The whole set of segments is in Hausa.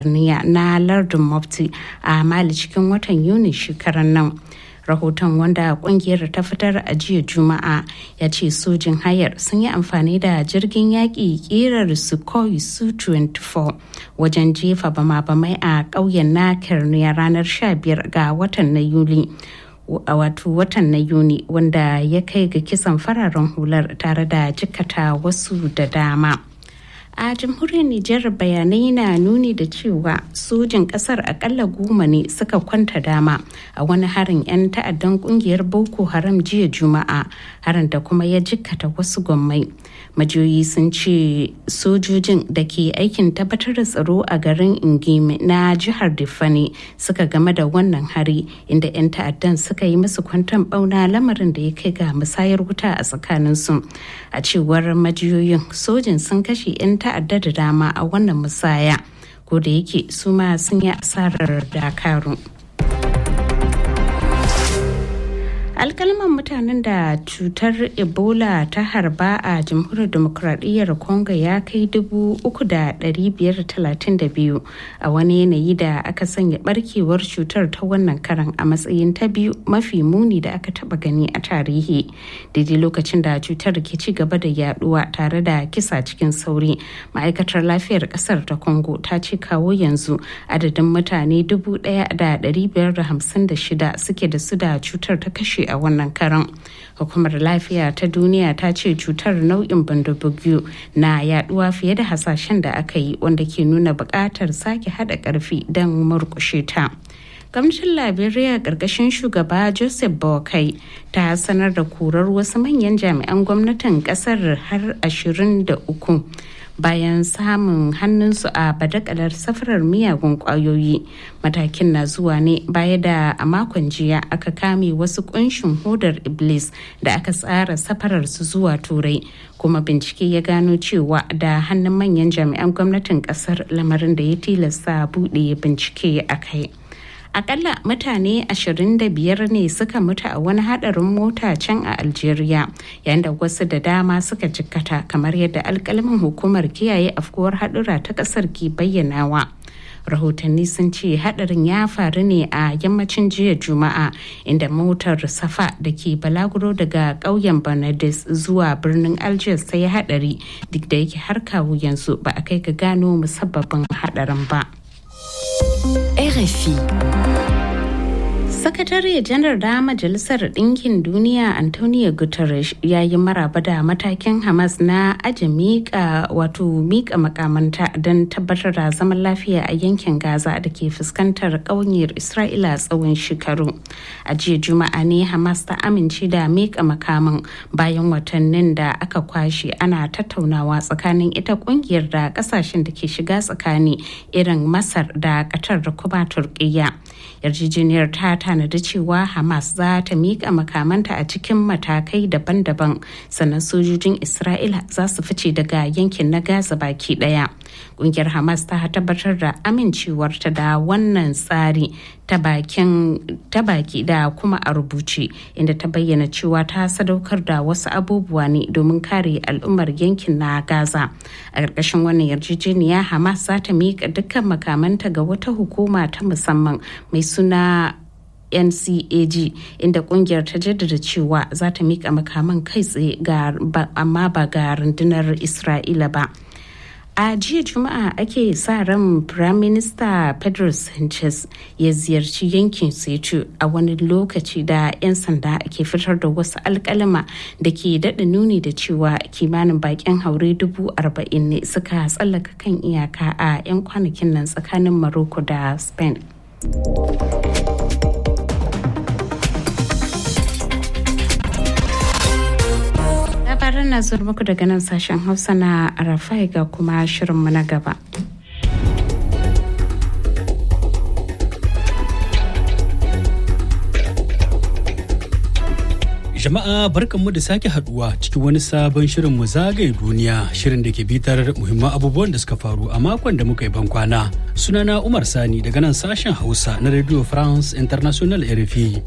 Niya na lardin Mofti a Mali cikin watan Yuni shekarar nan. rahoton wanda kungiyar ta fitar a jiya juma'a ya ce sojin hayar sun yi amfani da jirgin yaƙi ƙirar sukhoi su-24 wajen jefa bama-bamai a ƙauyen na kirniya ranar 15 ga watan na yuli a wato watan na yuni wanda ya kai ga kisan fararen hular tare da jikata wasu da dama. a jamhuriyar Nijar bayanai na nuni da cewa sojin kasar akalla goma ne suka kwanta dama a wani harin 'yan ta'addan kungiyar Boko Haram jiya Juma'a harin da kuma ya jikkata wasu gwammai. Majiyoyi sun ce sojojin da ke aikin tabbatar da tsaro a garin Ingime na jihar Diffani suka game da wannan hari inda 'yan ta'addan suka yi musu kwanton bauna lamarin da ya kai ga musayar wuta a tsakaninsu. A cewar majiyoyin sojin sun kashe 'yan ta'adda da dama a wannan musaya ko da yake su ma sun yi asarar dakaru alkalman mutanen da cutar ebola ta harba a jamhuriyar demokuraɗiyyar congo ya kai dubu uku da ɗari biyar talatin da biyu a wani yanayi da aka sanya barkewar cutar ta wannan karan a matsayin ta biyu mafi muni da aka taba gani a tarihi daidai lokacin da cutar ke ci gaba da yaduwa tare da kisa cikin sauri ma'aikatar lafiyar kasar ta congo ta ce kawo yanzu adadin mutane dubu ɗaya da ɗari biyar da hamsin da shida suke da su da cutar ta kashe a wannan karan hukumar lafiya ta duniya ta ce cutar nau'in bandabugiyu na yaduwa fiye da hasashen da aka yi wanda ke nuna buƙatar sake haɗa ƙarfi don murƙushe ta gwamnatin liberia ƙarƙashin shugaba joseph bokai ta sanar da korar wasu manyan jami'an gwamnatin ƙasar har 23 bayan samun hannunsu a badakalar safarar miyagun kwayoyi matakin na zuwa ne baya da a makon jiya aka kame wasu kunshin hodar iblis da aka tsara safarar su zuwa turai kuma bincike ya gano cewa da hannun manyan jami'an gwamnatin kasar lamarin da ya tilasta buɗe bincike a kai akalla mutane 25 ne suka mutu a wani hadarin mota can a algeria yayin da wasu da dama suka jikkata kamar yadda alkalmin hukumar kiyaye afkuwar hadura ta kasar ke bayyanawa rahotanni sun ce hadarin ya faru ne a yammacin jiya juma'a inda motar safa da ke balaguro daga ƙauyen bernades zuwa birnin algiers ta yi hadari duk da yake har kawo yanzu ba a kai ga gano musabbabin hadarin ba. RFI. Sakatare janar da Majalisar Ɗinkin Duniya Antonio Guterres ya yi maraba da matakin Hamas na aje miƙa wato miƙa makamanta don tabbatar da zaman lafiya a yankin Gaza da ke fuskantar ƙauniyar Isra'ila tsawon shekaru. A jiya Juma'a ne Hamas ta amince da miƙa makaman bayan watannin da aka kwashe ana tattaunawa tsakanin ita ƙungiyar da ƙasashen da ke shiga tsakani irin Masar da Qatar da kuma Turkiyya. Yarjejeniyar ta tanadi cewa hamas za ta miƙa makamanta a cikin matakai daban-daban sannan sojojin isra'ila za su fice daga yankin na gaza baki daya ƙungiyar hamas ta tabbatar da amincewarta da wannan tsari ta baki da kuma a rubuce inda ta bayyana cewa ta sadaukar da wasu abubuwa ne domin kare al'ummar yankin na gaza a ƙarƙashin wannan yarjejeniya hamas za ta miƙa dukkan makamanta ga wata hukuma ta musamman mai suna ncag inda kungiyar ta jaddada cewa za ta mika makaman kai tsaye amma ba ga rundunar isra'ila ba a jiya juma'a ake sa ran prime minister pedro sanchez ya ziyarci yankin setu a wani lokaci da 'yan sanda ke fitar da wasu alkalama da ke daɗa nuni da cewa kimanin bakin haure dubu arba'in ne suka tsallaka kan iyaka a 'yan kwanakin nan tsakanin morocco da spain labaran na zuwa muku daga nan sashen hausa na rafai ga kuma shirinmu na gaba Jama'a barkanmu da sake haduwa cikin wani sabon shirin mu zagaye duniya shirin da ke bitar muhimman abubuwan da suka faru a makon da muka yi bankwana. Sunana Umar Sani daga nan sashen Hausa na Radio France International RFI.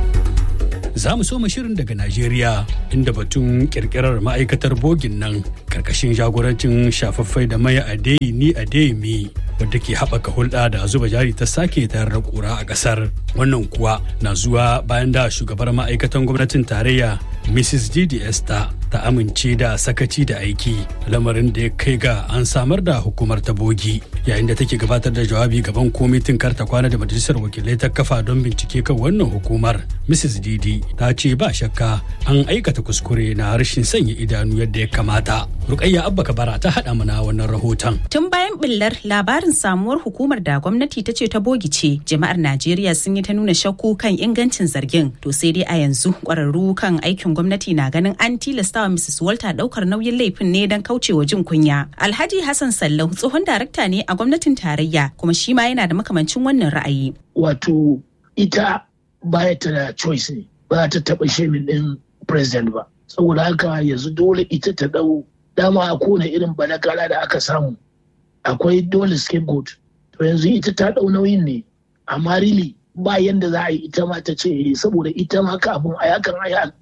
Za mu soma shirin daga Najeriya inda batun kirkirar ma'aikatar bogin nan karkashin jagorancin shafaffai da mai adeyini adeyemi wadda ke haɓaka hulɗa da zuba jari ta sake tayar da ƙura a ƙasar wannan kuwa na zuwa bayan da shugabar ma'aikatan gwamnatin tarayya mrs didi esther ta amince da sakaci da aiki lamarin da ya kai ga an samar da hukumar ta bogi yayin da take gabatar da jawabi gaban kwamitin karta kwana da majalisar wakilai ta kafa don bincike kan wannan hukumar mrs didi ta ce ba shakka an aikata kuskure na rashin sanya idanu yadda ya kamata rukayya abba kabara ta haɗa mana wannan rahoton tun bayan billar labarin samuwar hukumar da gwamnati ta ce ta bogi ce jama'ar najeriya sun yi ta nuna shakku kan ingancin zargin to sai dai a yanzu kwararru kan aikin gwamnati na ganin an tilastawa mrs walter daukar nauyin laifin ne don kaucewa jin kunya alhaji hassan sallau tsohon darakta ne a gwamnatin tarayya kuma shi ma yana da makamancin wannan ra'ayi wato ita baya ta da choice ne ba ta taba shemin din president ba saboda haka yanzu dole ita ta dau dama a kone irin balakala da aka samu akwai dole scapegoat to yanzu ita ta dau nauyin ne amma really ba yanda za a yi ita ma ta ce saboda ita ma ka abun a yakan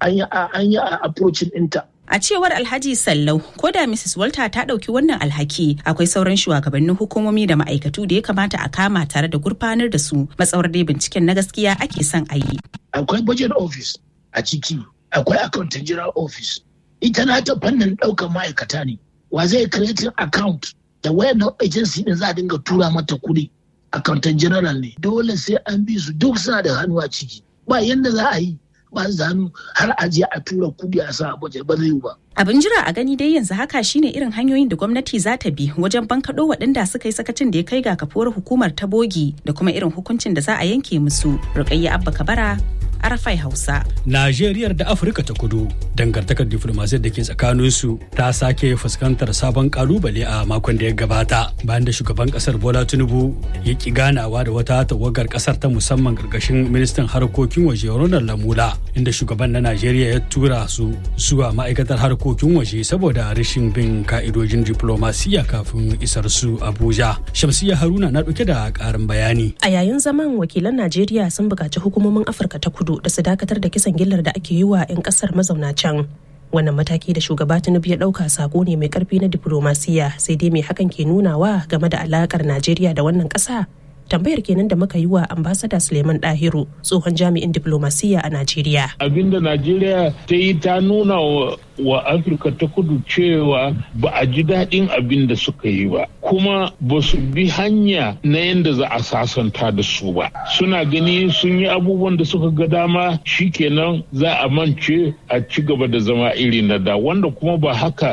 an yi a approaching ɗinta A cewar Alhaji Sallau, ko da Mrs. Walter ta ɗauki wannan alhaki, akwai sauran shugabannin hukumomi da ma'aikatu da ya kamata a kama tare da gurfanar da su matsawar dai binciken na gaskiya ake son a yi. Akwai budget office a ciki, akwai accountant general office. Ita na ta fannin ɗaukar ma'aikata ne. Wa zai creating account da wayannan agency din za a dinga tura mata kuɗi. Accountant general ne. Dole sai an bi su duk suna da hannu a ciki. Ba yanda za a yi. ba zanu har a je a tura kudi a sa baje ba zai ba. Abin jira a gani dai yanzu haka shine irin hanyoyin da gwamnati za ta bi wajen bankaɗo waɗanda suka yi sakacin da ya kai ga kafuwar hukumar ta bogi da kuma irin hukuncin da za a yanke musu. Rukayya Abba Kabara, Arafai Hausa. Najeriya da Afirka ta kudu dangantakar diflomasiyar da ke tsakaninsu ta sake fuskantar sabon kalubale a makon da ya gabata bayan da shugaban kasar Bola Tinubu ya ki ganawa da wata tawagar kasar ta musamman karkashin ministan harkokin waje Ronald Lamula inda shugaban na Najeriya ya tura su zuwa ma'aikatar harkokin waje saboda rashin bin ka'idojin diplomasiya kafin isar su Abuja. Shamsiya Haruna na dauke da karin bayani. A yayin zaman wakilan Najeriya sun buƙaci hukumomin Afirka ta kudu da su dakatar da kisan gillar da ake yi wa 'yan kasar mazauna can wannan mataki da shugaba tinubu ya dauka sako ne mai karfi na diplomasiya sai dai mai hakan ke nunawa game da alakar najeriya da wannan kasa tambayar kenan da muka yi wa ambasada suleiman dahiru tsohon jami'in diplomasiya a najeriya abinda najeriya ta yi ta nuna wa afirka ta kudu cewa ba a ji daɗin abin da suka yi ba kuma ba su bi hanya na yadda za a sasanta da su ba suna gani sun yi abubuwan da suka ga dama shikenan za a mance a ci gaba da zama iri na da wanda kuma ba haka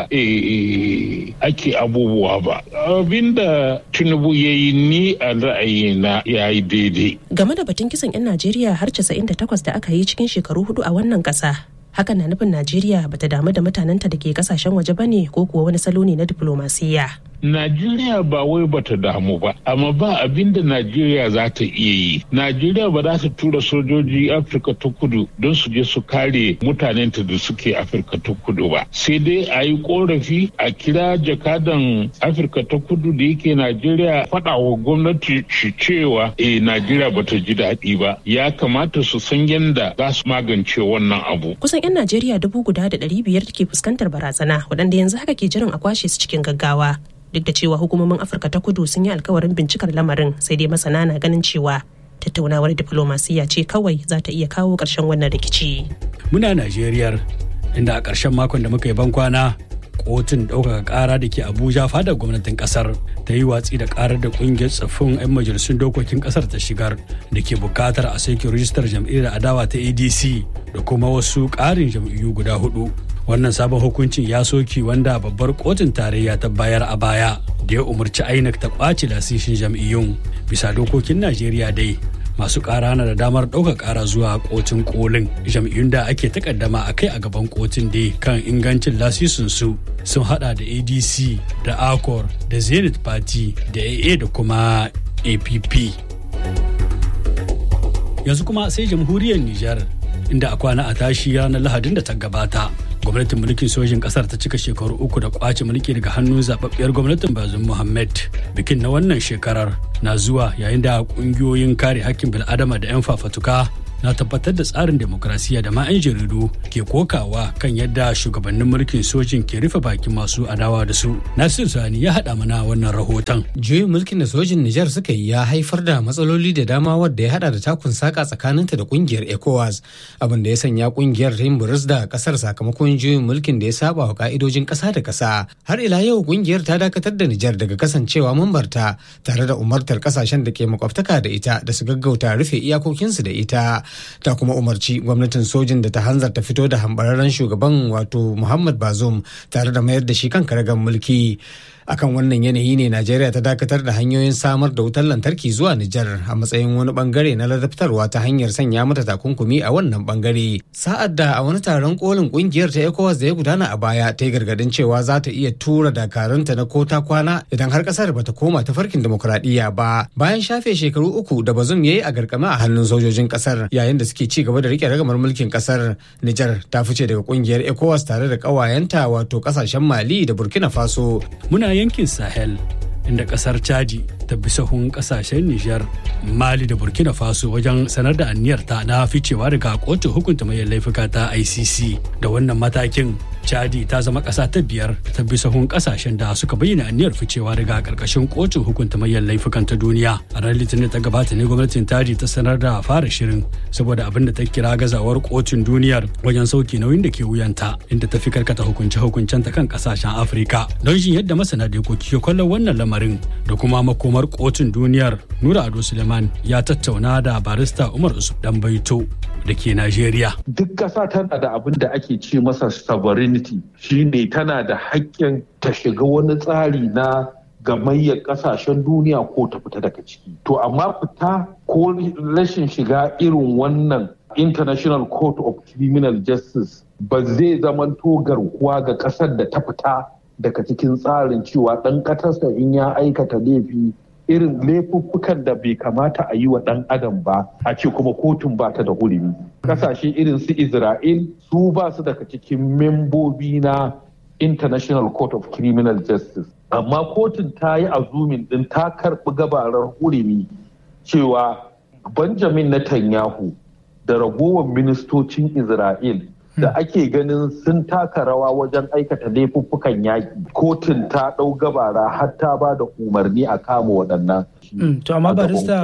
ake abubuwa ba abinda tinubu ya yi ni a ra'ayi na ya yi daidai game da batun kisan 'yan najeriya har 98 da aka yi cikin shekaru hudu a wannan ƙasa hakan na nufin najeriya bata damu da mutanenta da ke kasashen waje bane ko kuwa wani salo ne na diplomasiya Najeriya ba wai bata damu ba, amma ba abin da Najeriya za ta iya yi. Najeriya ba za ta tura sojoji Afirka ta kudu don su je su kare mutanenta da suke Afirka ta kudu ba. Sai dai a yi korafi a kira jakadan Afirka ta kudu da yake Najeriya faɗa wa gwamnati shi cewa eh Najeriya bata ji daɗi ba. Ya kamata su san yadda za su magance wannan abu. Kusan 'yan Najeriya dubu guda da ɗari biyar ke fuskantar barazana waɗanda yanzu haka ke jiran a kwashe su cikin gaggawa. duk da cewa hukumomin afirka ta kudu sun yi alkawarin bincikar lamarin sai dai masana na ganin cewa tattaunawar diflomasiyya ce kawai za ta iya kawo ƙarshen wannan rikici muna najeriyar inda a ƙarshen makon da muka yi ban kwana kotun ɗaukaka ƙara da ke abuja fadar gwamnatin ƙasar ta yi watsi da ƙarar da ƙungiyar tsaffin 'yan majalisun dokokin ƙasar ta shigar da ke buƙatar a sake rijistar jam'iyyar adawa ta adc da kuma wasu ƙarin jam'iyyu guda hudu wannan sabon hukuncin ya soki wanda babbar kotun tarayya ta bayar a baya da ya umarci inec ta kwace lasishin jam'iyyun bisa dokokin najeriya dai masu ƙara na da damar ɗaukar ƙara zuwa kotun kolin jam'iyyun da ake takaddama a kai a gaban kotun dai kan ingancin lasisin su sun hada da adc da acor da zenith party da aa da kuma app yanzu kuma sai jamhuriyar nijar inda a kwana a tashi ranar lahadin da ta gabata gwamnatin mulkin sojin kasar ta cika shekaru uku da kwace mulki daga hannun zababbiyar gwamnatin bazum muhammad bikin na wannan shekarar na zuwa yayin da kungiyoyin kare hakkin bil'adama da 'yan fafatuka na tabbatar da tsarin demokrasiya da ma 'yan jaridu ke kokawa kan yadda shugabannin mulkin sojin ke rufe bakin masu adawa da su nasir sani ya haɗa mana wannan rahoton juyin mulkin da sojin nijar suka yi ya haifar da matsaloli da dama wadda ya hada da takun saka tsakaninta da kungiyar ecowas abin da ya sanya kungiyar ta yin buris da kasar sakamakon juyin mulkin da ya saba wa ka'idojin kasa da kasa har ila yau kungiyar ta dakatar da nijar daga kasancewa mambarta tare da umartar kasashen da ke makwabtaka da ita da su gaggauta rufe iyakokinsu da ita ta kuma umarci gwamnatin sojin da ta hanzarta fito da hambararren shugaban wato muhammad bazoum tare da mayar da shi kan karagar mulki akan wannan yanayi ne najeriya ta dakatar da hanyoyin samar da wutar lantarki zuwa nijar a matsayin wani bangare na ladabtarwa ta hanyar sanya mata takunkumi a wannan bangare sa'ad da a wani taron kolin kungiyar ta ecowas da ya gudana a baya ta yi gargadin cewa za ta iya tura dakarunta na kota kwana idan har kasar bata koma ta farkin demokuraɗiyya ba bayan shafe shekaru uku da bazum ya yi a garkame a hannun sojojin kasar yayin da suke ci gaba da rike ragamar mulkin kasar nijar ta fice daga kungiyar ecowas tare da kawayenta wato kasashen mali da burkina faso muna yankin sahel inda kasar chadi ta bi sahun kasashen nijar mali da burkina faso wajen sanar da aniyarta na ficewa daga kotun hukunta mai laifuka ta icc da wannan matakin chadi ta zama ƙasa ta biyar ta bi sahun ƙasashen da suka bayyana aniyar ficewa daga ƙarƙashin kotun hukunta manyan laifukan ta duniya a ran litinin ta gabata ne gwamnatin chadi ta sanar da fara shirin saboda abin da ta kira gazawar kotun duniyar wajen sauke nauyin da ke wuyanta inda ta fi karkata hukunce hukuncen ta kan ƙasashen afirka don jin yadda masana dokoki ke kallon wannan lamarin da kuma makomar kotun duniyar nura ado suleiman ya tattauna da barista umar usuf dan baito da ke najeriya duk ƙasa tana da abin da ake ce masa sovereignty shine tana da haƙƙin ta shiga wani tsari na gamayyar ƙasashen duniya ko ta fita daga ciki to amma fita ko rashin shiga irin wannan international court of criminal justice ba zai zamanto garkuwa ga ƙasar da ta fita daga cikin tsarin cewa ɗan ƙasarsa in ya aikata laifi irin laifuffukan da bai kamata a yi wa ɗan adam ba a ce kuma kotun ba ta da hurumi kasashe irin su isra'il su ba su daga cikin membobi na international court of criminal justice amma kotun ta yi azumin ɗin ta karɓi gabarar hurumi cewa benjamin netanyahu da ragowar ministocin isra'il da ake ganin sun taka rawa wajen aikata laifuffukan yaƙi kotun ta ɗau gabara har ta ba da umarni a kama waɗannan. to amma barista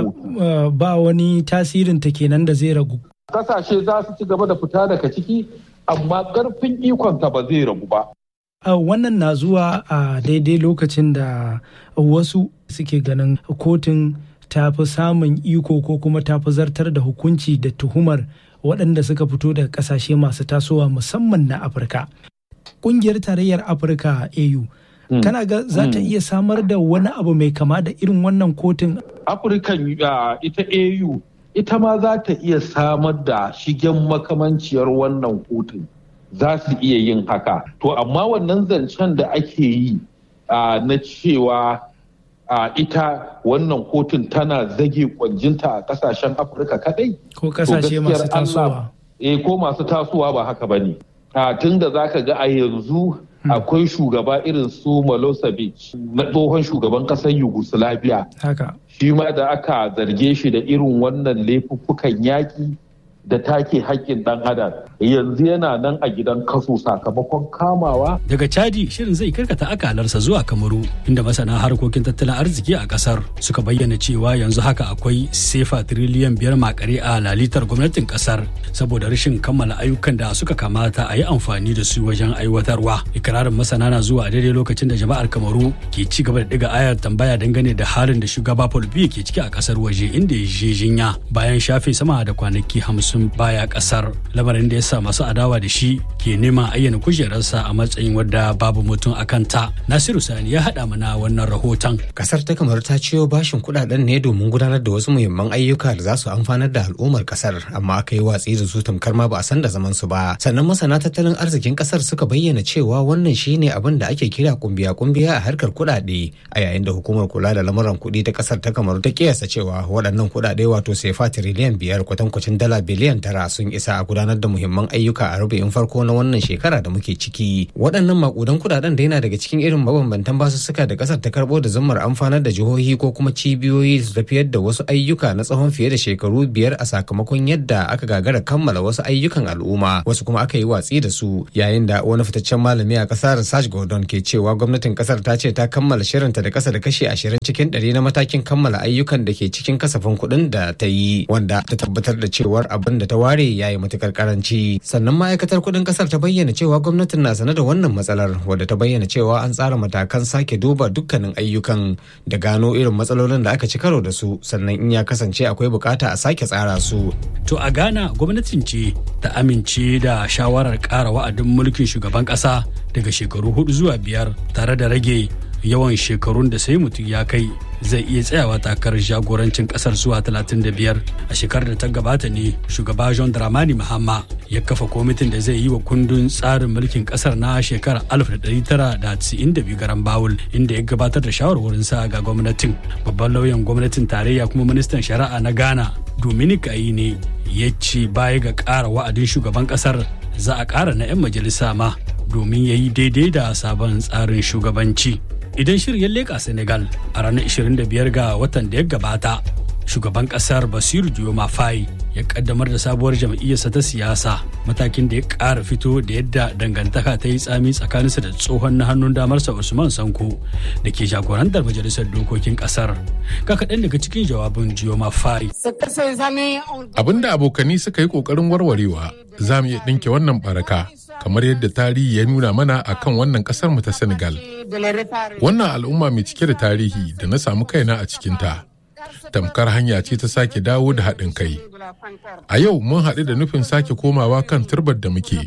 ba wani tasirin ta kenan da zai ragu. Kasashe za su ci gaba da fita daga ciki amma ƙarfin ikonta ba zai ragu ba. wannan na zuwa a daidai lokacin da wasu suke ganin kotun ta fi samun iko ko kuma ta fi zartar da hukunci da tuhumar waɗanda suka fito daga ƙasashe masu tasowa musamman na afirka ƙungiyar tarayyar afirka au kana ga za ta iya samar da wani abu mai kama da irin wannan kotun afirkan ita au ita ma za ta iya samar da shigen makamanciyar wannan kotun za su iya yin haka to amma wannan zancen da ake yi na cewa a ita wannan kotun tana zage kwanjinta a kasashen afirka kadai ko kasashe masu tasowa eh ko masu tasowa ba haka bane a tun da zaka ga a yanzu akwai shugaba irin su Milosevic na tsohon shugaban kasar Yugoslavia haka shi ma da aka zarge shi da irin wannan laifuffukan yaƙi da take haƙƙin ɗan adam yanzu yana nan a gidan kaso sakamakon kamawa. Daga Chadi shirin zai karkata akalarsa zuwa Kamaru inda masana harkokin tattalin arziki a kasar suka bayyana cewa yanzu haka akwai sefa tiriliyan biyar makare a lalitar gwamnatin kasar saboda rashin kammala ayyukan da suka kamata a yi amfani da su wajen aiwatarwa. Ikirarin masana na zuwa a daidai lokacin da jama'ar Kamaru ke ci gaba da diga ayar tambaya dangane da halin da shugaba Paul Biya ke ciki a kasar waje inda ya je jinya bayan shafe sama da kwanaki hamsin baya kasar lamarin da ya sa masu adawa da shi ke neman ayyana kujerarsa a matsayin wadda babu mutum a kanta nasiru sani ya haɗa mana wannan rahoton kasar ta kamar ta ciyo bashin kuɗaɗen ne domin gudanar da wasu muhimman ayyuka da za su amfanar da al'ummar kasar amma aka yi watsi da su tamkar ma ba a san da zaman su ba sannan masana tattalin arzikin kasar suka bayyana cewa wannan shine abin da ake kira kumbiya kumbiya a harkar kuɗaɗe a yayin da hukumar kula da lamuran kuɗi ta kasar ta kamar ta kiyasta cewa waɗannan kuɗaɗe wato sefa tiriliyan biyar kwatankwacin dala biliyan biliyan tara sun isa a gudanar da muhimman ayyuka a rubu'in farko na wannan shekara da muke ciki waɗannan makudan kudaden da yana daga cikin irin mabambantan basussuka da ƙasar ta karɓo da zammar amfanar da jihohi ko kuma cibiyoyi su tafiyar da wasu ayyuka na tsawon fiye da shekaru biyar a sakamakon yadda aka gagara kammala wasu ayyukan al'umma wasu kuma aka yi watsi da su yayin da wani fitaccen malami a ƙasar Sash Gordon ke cewa gwamnatin ƙasar ta ce ta kammala shirinta da ƙasa da kashi ashirin cikin ɗari na matakin kammala ayyukan da ke cikin kasafin kuɗin da ta yi wanda ta tabbatar da cewar abin da ta ware ya yi matukar karanci sannan ma'aikatar kuɗin ƙasar ta bayyana cewa gwamnatin na sane da wannan matsalar wadda ta bayyana cewa an tsara matakan sake duba dukkanin ayyukan da gano irin matsalolin da aka ci karo da su sannan in ya kasance akwai bukata a sake tsara su. To a Ghana gwamnatin ce ta amince da shawarar ƙara wa'adin mulkin shugaban ƙasa daga shekaru hudu zuwa biyar tare da rage yawan shekarun da sai mutum ya kai zai iya tsayawa takarar jagorancin kasar zuwa 35 a shekarar da ta gabata ne shugaba john dramani mahama ya kafa kwamitin da zai yi wa kundin tsarin mulkin kasar na shekarar 1992 garan bawul inda ya gabatar da shawarwarinsa ga gwamnatin babban lauyan gwamnatin tarayya kuma ministan shari'a na ghana dominic ne ya ce baya ga ƙara wa'adin shugaban kasar za a ƙara na 'yan majalisa ma domin ya yi daidai da sabon tsarin shugabanci. idan shirin ya leƙa senegal a ranar 25 ga watan da ya gabata shugaban kasar basiru dioma faye ya kaddamar da sabuwar jam'iyyarsa ta siyasa matakin da ya ƙara fito da yadda dangantaka ta yi tsami tsakaninsa da tsohon na hannun damarsa usman sanko da ke jagorantar majalisar dokokin kasar ga kaɗan daga cikin jawabin dioma faye abinda abokani suka yi ƙoƙarin warwarewa za mu iya ɗinke wannan baraka kamar yadda tarihi ya nuna mana a kan wannan kasar mu ta Senegal. Wannan al'umma mai cike da tarihi da na samu kaina a cikinta. Tamkar hanya ce ta sake dawo da haɗin kai. A yau mun haɗu da nufin sake komawa kan turbar da muke.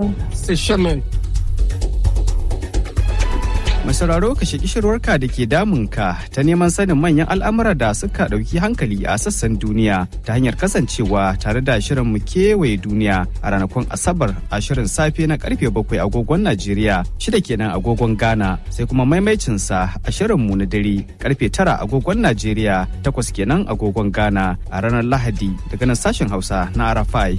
Masararo ka shi kishirwarka da ke damunka ta neman sanin manyan al'amura da suka ɗauki hankali a sassan duniya ta hanyar kasancewa tare da shirin mu kewaye duniya a ranakun Asabar a shirin safe na karfe bakwai agogon Najeriya shida kenan agogon Ghana sai kuma maimaicinsa a shirin mu na dare karfe tara agogon Najeriya takwas kenan agogon Ghana a ranar Lahadi daga nan sashen Hausa na Arafai.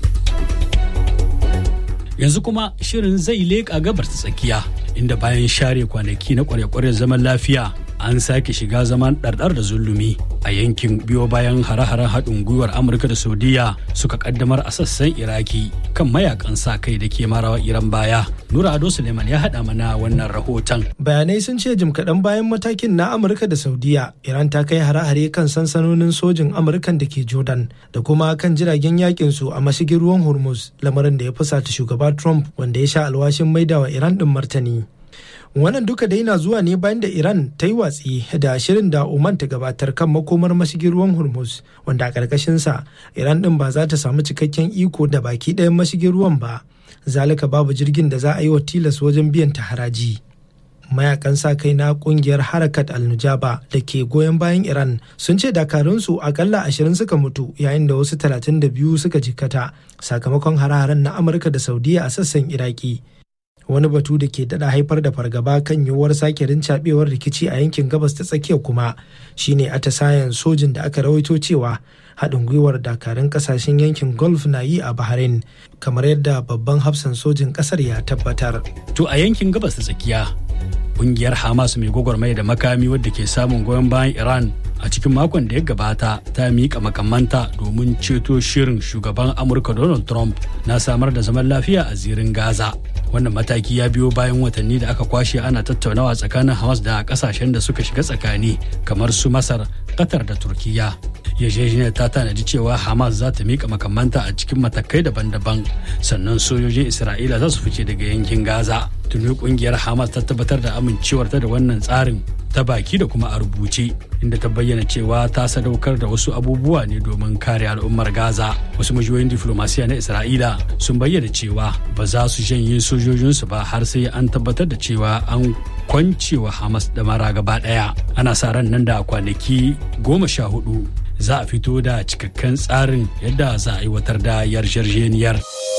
yanzu kuma shirin zai leƙa gabar ta tsakiya inda bayan share kwanaki na kware-kware zaman lafiya an sake shiga zaman ɗarɗar da zulumi a yankin biyo bayan hare-haren haɗin gwiwar amurka da saudiya suka kaddamar a sassan iraki kan mayakan sa kai da ke marawa iran baya nura ado suleiman ya haɗa mana wannan rahoton bayanai sun ce jim kaɗan bayan matakin na amurka da saudiya iran ta kai hare-hare kan sansanonin sojin amurkan da ke jordan da kuma kan jiragen yakin su a mashigin ruwan hormuz lamarin da ya fusata shugaba trump wanda ya sha alwashin maidawa iran ɗin martani wannan duka dai na zuwa ne bayan da iran ta yi watsi da shirin da oman ta gabatar kan makomar mashigin ruwan hormuz wanda a ƙarƙashinsa iran ɗin ba za ta samu cikakken iko da baki ɗayan mashigin ruwan ba zalika babu jirgin da za a yi wa tilas wajen biyan ta haraji mayakan sa kai na kungiyar harakat al-nujaba da ke goyon bayan iran sun ce dakarunsu akalla ashirin suka mutu yayin da wasu talatin da biyu suka jikkata sakamakon hare-haren na amurka da saudiya a sassan iraki wani batu da ke dada haifar da fargaba kan yiwuwar sake rincaɓewar rikici a yankin gabas ta tsakiya kuma shine atisayen sojin da aka rawaito cewa haɗin gwiwar dakarun ƙasashen yankin gulf na yi a bahrain kamar yadda babban hafsan sojin ƙasar ya tabbatar to a yankin gabas ta tsakiya ƙungiyar hamas mai gwagwarmaya da makami wadda ke samun goyon bayan iran a cikin makon da ya gabata ta miƙa makamanta domin ceto shirin shugaban amurka donald trump na samar da zaman lafiya a zirin gaza wannan mataki ya biyo bayan watanni da aka kwashe ana tattaunawa tsakanin hamas da kasashen da suka shiga tsakani kamar su masar qatar da turkiya yarjejeniyar ta tanadi cewa hamas za ta miƙa makamanta a cikin matakai daban-daban sannan sojojin isra'ila za su fice daga yankin gaza tuni kungiyar hamas ta tabbatar da amincewarta da wannan tsarin ta baki da kuma a rubuce inda ta bayyana cewa ta sadaukar da wasu abubuwa ne domin kare al'ummar gaza wasu majiyoyin diflomasiya na isra'ila sun bayyana cewa ba za su janye sojojinsu ba har sai an tabbatar da cewa an kwancewa hamas da mara gaba daya ana sa ran nan da kwanaki goma sha hudu za a fito da cikakken tsarin yadda za a aiwatar da yarjejeniyar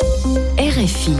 RFI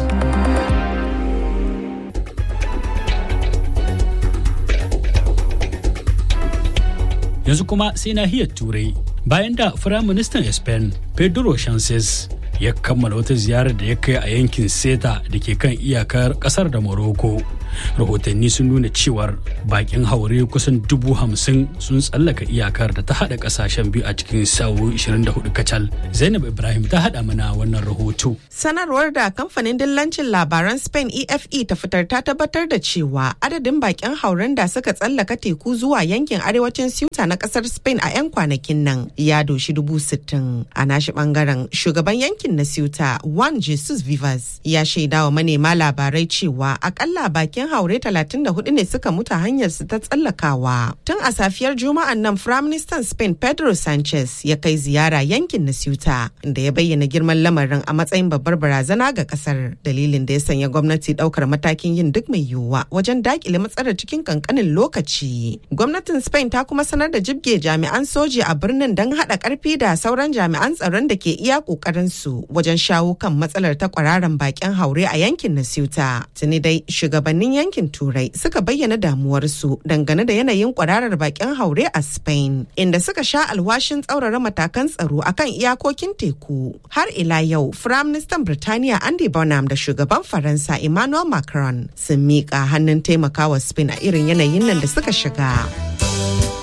yanzu kuma sai nahiyar turai bayan da firaministan spain pedro sanchez ya kammala wata ziyarar da ya kai a yankin seta da ke kan iyakar kasar da morocco rahotanni sun nuna cewar bakin haure kusan dubu hamsin sun tsallaka iyakar da ta hada kasashen biyu a cikin sa'o'i 24 kacal zainab ibrahim ta hada mana wannan rahoto sanarwar da kamfanin dillancin labaran spain efe ta fitar ta tabbatar da cewa adadin bakin hauren da suka tsallaka teku zuwa yankin arewacin ceuta na kasar spain a 'yan kwanakin nan ya doshi dubu sittin a nashi bangaren shugaban yankin na ceuta juan jesus vivas ya shaidawa manema labarai cewa akalla bakin bakin haure 34 ne suka mutu hanyar su ta tsallakawa. Tun a safiyar Juma'an nan Firaministan Spain Pedro Sanchez ya kai ziyara yankin na Ceuta inda ya bayyana girman lamarin a matsayin babbar barazana ga kasar. Dalilin da ya sanya gwamnati daukar matakin yin duk mai yiwuwa wajen dakile matsalar cikin kankanin lokaci. Gwamnatin Spain ta kuma sanar da jibge jami'an soji a birnin don haɗa ƙarfi da sauran jami'an tsaron da ke iya ƙoƙarin su wajen shawo kan matsalar ta kwararan bakin haure a yankin na Ceuta. Tuni dai shugabannin yankin turai suka bayyana damuwarsu dangane da yanayin kwararar bakin haure a spain inda suka sha alwashin tsaurara matakan tsaro akan iyakokin teku har ila yau firaministan birtaniya andy bonham da shugaban faransa emmanuel macron sun miƙa hannun taimakawa spain a irin yanayin nan da suka shiga